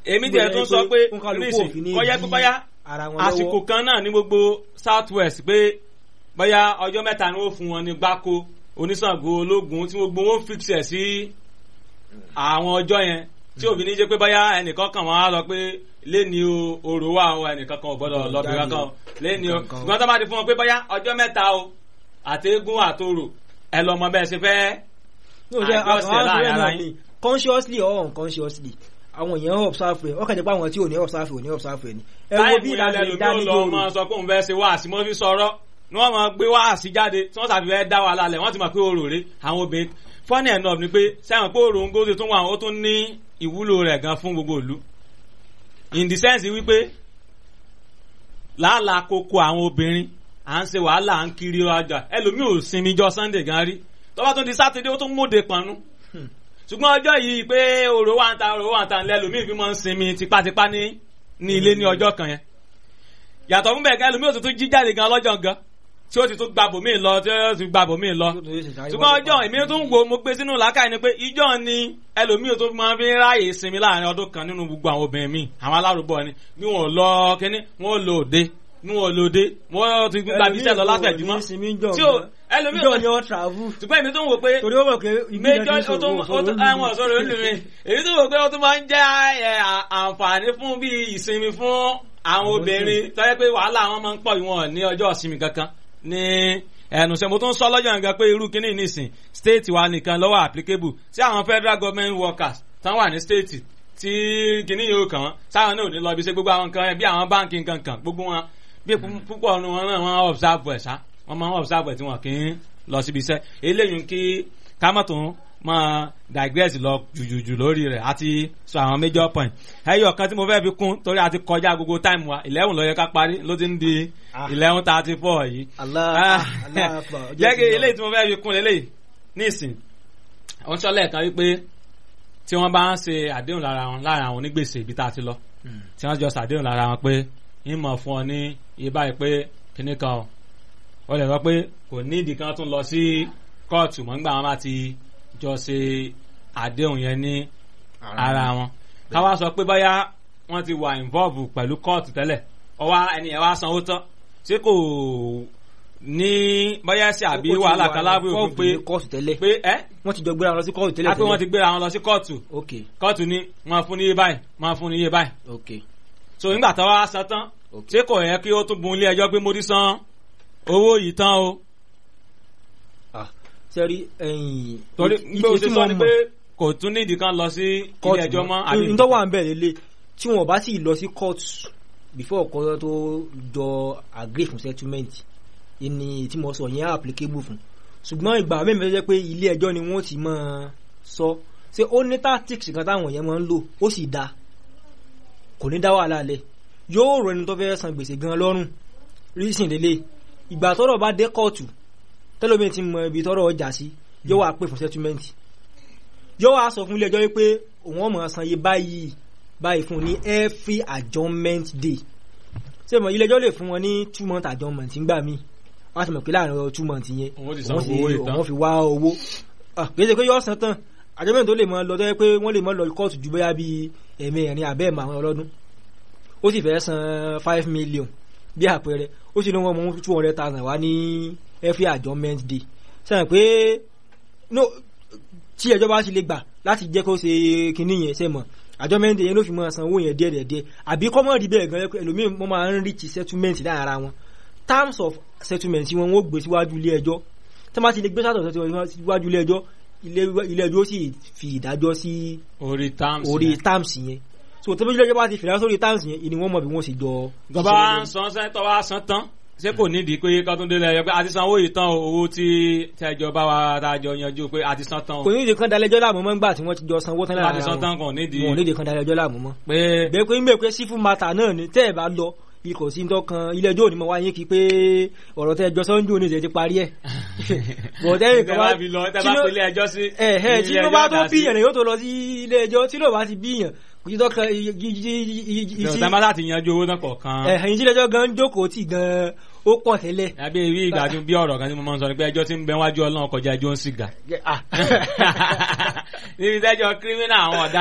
èmi jẹ́ tún sọ pé nísìn kọ́yẹ́ pé báyá àsìkò kan náà ní gbogbo south west pé báyá ọjọ́ mẹ́ta ni wọ́n fún wọn ní gbáko oníṣàngó ológun tí gbogbo wọn fix ẹ̀ sí àwọn ọjọ́ yẹn tí òbí ní jẹ́ pé báyá ẹnìkan kan wọn á lọ pé lẹ́ni orò wà o ẹnìkan kan ò gbọ́dọ̀ lọ́bì kankan lẹ́ni o ṣùgbọ́n tó bá ti fún wọn pé báyá ọjọ́ mẹ́ta o àtẹ́gùn àtòrò ẹ lọ mọ bẹ́ẹ̀ ṣe fẹ́ àjọṣe láàrin ara yín. consciously or unconsciously àwọn èèyàn observe ẹ ọkàn jẹ́ pé àwọn tí ò ní observe ò ní observe ẹ ni. ẹ wo bí ìlànà ìlú ló máa sọ pé òun fẹ́ ṣe wáàsí mọ́ fi sọ̀rọ̀ ni wọ́n máa gbé wáàsí jáde tí wọ́n sàfi fẹ́ dá wa lálẹ́ wọ́n ti mọ̀ pé orò rè àwọn obìnrin funny enough ni pé sẹ́wọ̀n pé orò ń gósè tún wà ó tún ní ìwúlò rẹ̀ gan fún gbogbo ìlú in the sense wípé làálàá koko àwọn obìnrin à ń ṣe wàhálà à ń kiri ọjà ẹlòmíì ò sinmi jọ sunday gan rí tọ́ba tún di sátidé ó tún móde pọnú ṣùgbọ́n ọjọ́ yìí pé òrò wà ń ta òrò wà ń ta ńlẹ́ ẹlòmíì fi máa ń sinmi tipátipá ní ní ilé ní ọjọ́ kan yẹn yàtọ̀ fún bẹ́ẹ̀ gan ẹlòmíì ò tún jí jáde gan lọ́jọ́ gan tí ó ti tún gbàbò míì lọ tí ó ti gbàbò míì lọ ṣùgbọ́n ọjọ́ èmi tún wo mo gbé sínú làákàyè ni pé ìjọ ni ẹlòmíì tó máa fi ráàyè sinmi láàrin ọdún kan nínú gbogbo àwọn obìnrin míì àwọn alárùbọ̀ ni bí wọn ò lọ kínní wọn ò lò òde ní wọn lòdì wọn ti gba bíṣẹ lọ látẹjúmọ tí o ẹlòmíì ìjọ ni wọn travel. ṣùgbọ́n èmi tó ń wò pé torí ó mọ̀ pé méjọ ó tó àwọn ọ̀sọ́rọ̀ olùmí èmi tó ń wò pé ó tún máa ń jẹ́ àǹfààní fún bí ìsinmi fún àwọn obìnrin tọ́jú pé wàhálà wọn máa ń pọ̀ ìwọ̀n ní ọjọ́ ìsinmi kankan ní ẹnu sẹ mo tún sọ lọ́jọ́ nǹkan pé irú kínní nísìn state wa nìkan lọ́wọ́ applicable sí àwọn federal government workers tán wà ní state tí kínní yóò kàn wọ́n sáwọn náà ò ní lọ bí ṣe gbogbo àwọn nǹkan bí àwọn báńkì nǹkan kan gbogbo wọn bí púpọ̀ ọ̀nù wọn náà wọ́n observe ẹ̀ sá wọ́n máa ń observe ẹ̀ tí wọ́n kì í lọ síbi iṣẹ́ eléyìí kí kámọ́tò máa digress lọ jùjùjù lórí rẹ̀ àti sọ àwọn major point ẹyọ kan tí mo fẹ́ fi kún torí àti kọjá gbogbo time wa eleven ló yẹ ká parí ló ti ń di eleven thirty four yìí jẹ́ kí eléyìí tí mo fẹ́ fi kún eléyìí nísìn wọ́n sọ lẹ́ẹ̀kan wípé tí wọ́n bá ń ṣe àdéhùn lára wọn lára àwọn onígbèsè ibi tá a ti lọ tí wọ́n jọ ṣàdéhùn lára wọn pé ń mọ̀ fún ọ ní iye báyìí pé kíní kan ó lè sọ pé kò ní ìdí kan tún lọ sí kóòtù mọ́ nígbà wọn bá ti jọ ṣe àdéhùn yẹn ní ara wọn káwá sọ pé báyà wọ́n ti wà involve pẹ̀lú kóòtù tẹ́lẹ̀ ọwọ́ ẹni ẹ̀ wá sanwó tán ṣé kò ní báyà ṣe àbí wàhálà kan lábẹ́ òfin pé kóòtù tẹ́lẹ̀ pé ẹ́ wọ́n ti jọ gbéra wọn lọ sí kóòtù tẹ́lẹ̀ á pé wọ́n ti gbéra wọn lọ sí kóòtù ok kóòtù ní wọ́n fún ní iye báyìí wọ́n fún ní iye báyìí ok so nígbà tó wá san tán ṣé kò yẹ kí ó tún bun ilé ẹjọ́ pé mo ti san owó yìí tán o. sẹ́rí ẹ̀yìn torí gbé o ṣe sọ ni pé kò tún nídìí kan lọ sí ilé ẹjọ́ mọ́ àbí. n tó wà ń bẹ̀ lélẹ̀ tí wọn bá sì lọ sí court before ọkọ tó jọ agree fún settlement ni tí mo sọ yẹn applicable fún ṣùgbọ́n ìgbà mẹ́rin tó jẹ́ pé ilé ẹjọ́ ni wọ́n ti máa sọ ṣé ó ní tactics kan táwọn yẹn máa ń lò ó sì dáa kò ní dá wàhálà lẹ̀ yóò rọ ẹni tó fẹ́ san gbèsè gan lọ́rùn rísìn lélẹ̀ ìgbà tọ́rọ̀ bá dé kóòtù tẹ́lómi ti mọ ibi tọ́rọ̀ ọjà sí yóò wá pè fún settlement yóò wá sọ fún ilé ẹjọ́ pé òun ọmọ san iye báyìí báyìí fún ní every adjournment day ṣé mo ilé ẹjọ́ lè fún wọn ní two month adjournment ńgbà míì wọ́n á ti mọ̀ pé láàrin two month yẹn òun fi wá owó kì í ṣe pé yóò san tán adjournment tó lè mọ lọ tó yẹ pé wọ́n lè mọ lọ kóòtù ju bóyá bíi ẹ̀mẹrin àbẹ́ẹ̀mọ àwọn ọlọ́dún ó sì fẹ́ san five million bí àpẹẹrẹ ó sì ní wọn mú two hundred thousand wá ní every adjournment day sẹ́yìn pé no tí ẹjọ́ bá sì lè gbà láti jẹ́ kó ṣe kinní yẹn ṣe mọ̀ adjournment day yẹn ló fi máa san owó yẹn díẹ̀ díẹ̀ àbí kọ́mọ̀ rí bẹ́ẹ̀ gan ẹlòmíì wọ́n máa ń reach settlement láàrin ara wọn terms of settlement wọn wọ́n gbé síwájú ilé ẹjọ́ tí wọ́n bá ti lè gbé sátọ̀ síwájú ilé ẹjọ́ ilé ẹjọ́ sì fi ìdájọ́ sí orí terms orí terms yẹn so tó bí ilé ẹjọ́ bá ti fìlà sórí terms yẹn ni wọ́n mọ̀ bí wọ́n sì jọ. gbọ́dọ̀ san sẹ́tọ̀ wá san tán ṣé kò nídìí pé kọ́túndé lẹ́yọ pé a ti san owó yìí tán owó tí tẹ́jọ bá wa tàjọ yanjú pé a ti san tán o. kò nídìí kan dalẹ́jọ́ láàmú mọ́ ńgbà tí wọ́n ti jọ sanwó tán lára wọn. a ti san tán kò nídìí. wọn ò nídìí kan dalẹ́jọ́ láàmú mọ́. pé bẹ́ẹ̀ pé ń bẹ̀ pé sífù mata náà ni tẹ́ ẹ̀ bá lọ ikọ̀ sí tọkàn ilé ẹjọ́ òní mọ̀ wáyé kí pé ọ̀rọ̀ tẹ́ ẹjọ́ sọ́njú òní ti parí ẹ̀. bọ̀dẹ́ kan bá tẹ́ bá pélé ẹjọ́ sí. ẹ̀ ẹ̀ tí ló bá tó bíyàn yóò tó lọ sí ilé ẹjọ́ tí ló bá ti bíyàn kò sí tọkàn isi. ìjọba láti yanjú owó náà kọ̀ọ̀kan. ẹ̀ ẹ̀yin tí ilé ẹjọ́ gan jókòó tì gan ó pọ̀ tẹ́lẹ̀. àbí ìwé ìgbàdùn bí ọ̀rọ̀ kan tí mo máa ń sọ ni pé ẹjọ́ tí ń bẹ wájú ọlọ́run kọjá ẹjọ́ ń sìgá. níbi tẹ́jọ́ kírímínà àwọn ọ̀dà